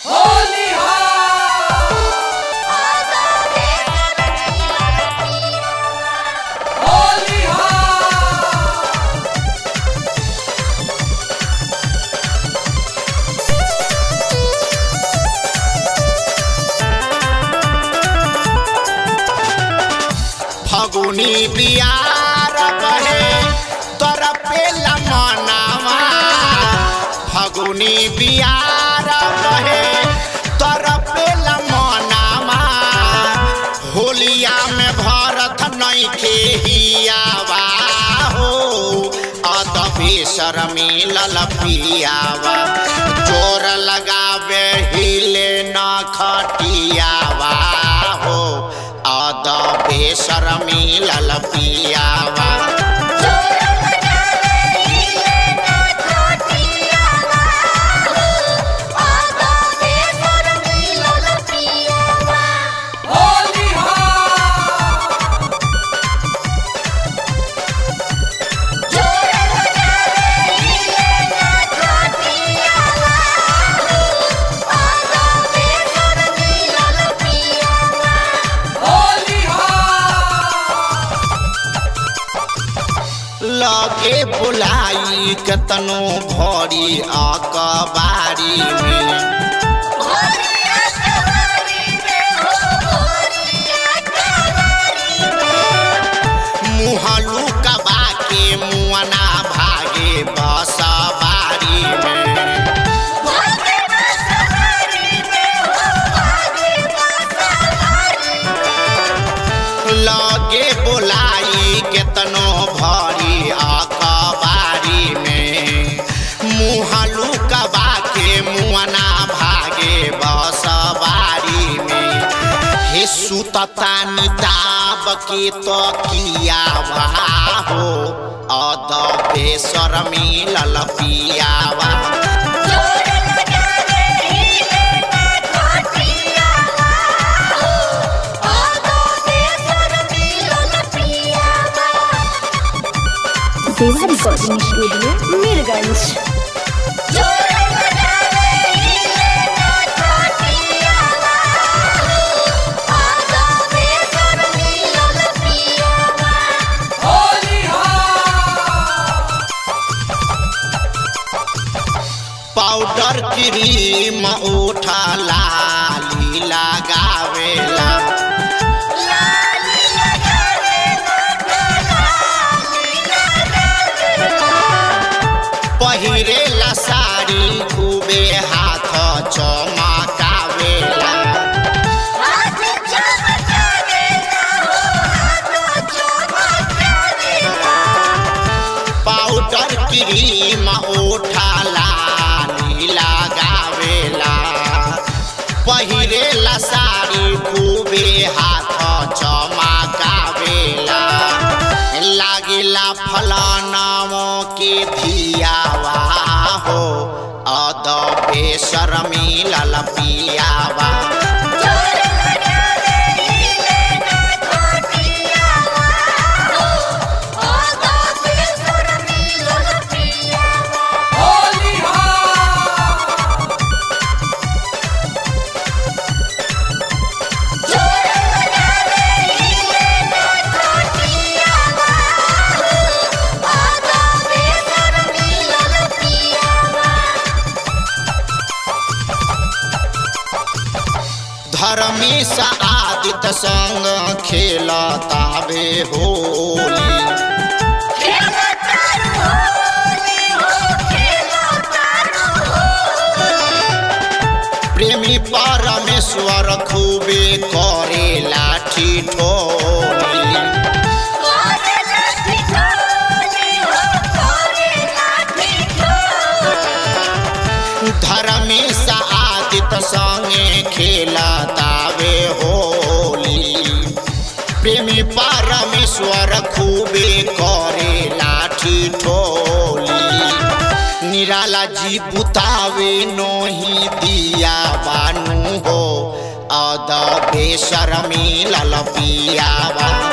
फगुनी बियार बहे तोर पेला मनावा फगुनी बियार बहे तोर पेला मनावा होलिया में भरत नइखे हियावा हो अदबे शर्मी ललपियावा जोर लगावे हिले न खटियावा हो अदबे शर्मी ललपियावा लगे बुलाई कतनो भरी अकबारी में मुहलू कबा के मुअना भागे बसबारी में लगे बोलाई केतनो भरी अकबारी में मुहलू कबा के मुअना भागे बसबारी में हे सुतता निताब के तो कियावा हो अदबे शर्मी ललपियावा देवा recording studio Mirganj powder cream उठा लाली लगावेला पहिरेला साड़ी खूबे हाथ चमकावेला पाउडर क्रीम उठा लाली लगावेला पहिरेला साड़ी खूबे हाथ चमकावेला लागिला फलानामो के धियावा हो अदबे शर्मी ललपियावा धर्मेश आदित्य संग खेलतावे होली प्रेमी परमेश्वर खूबे करे लाठी ठोली धर्मेश आदित्य संगे खेलतावे होली प्रेमी परमेश्वर खूबे करे लाठी ठोली निराला जी बुतावे नोही दिया बानू हो अदबे शर्मी ललपियावा